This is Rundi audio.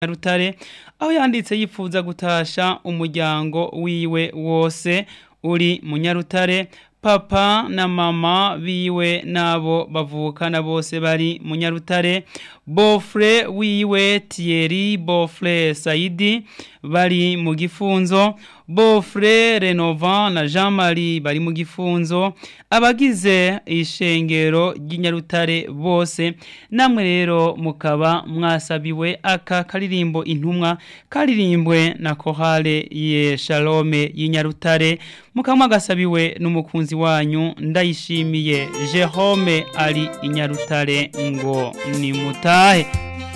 Rutare aho yanditse yifuza gutasha umuryango wiwe wose uri mu Nyarutare papa na mama biwe nabo bavukana bose bari mu Nyarutare Bofre wiwe Thierry Bofre Saidi bari mu gifunzo Bofre Renovant na Jean Marie bari mu gifunzo abagize ishengero ry'inyarutare bose namwe rero mukaba mwasabiwe aka karirimbo intumwa karirimbwe na kohale ye Shalome y'inyarutare mukaba mwagasabiwe n'umukunzi wanyu ndayishimiye Jerome ari inyarutare ngo ni mutahe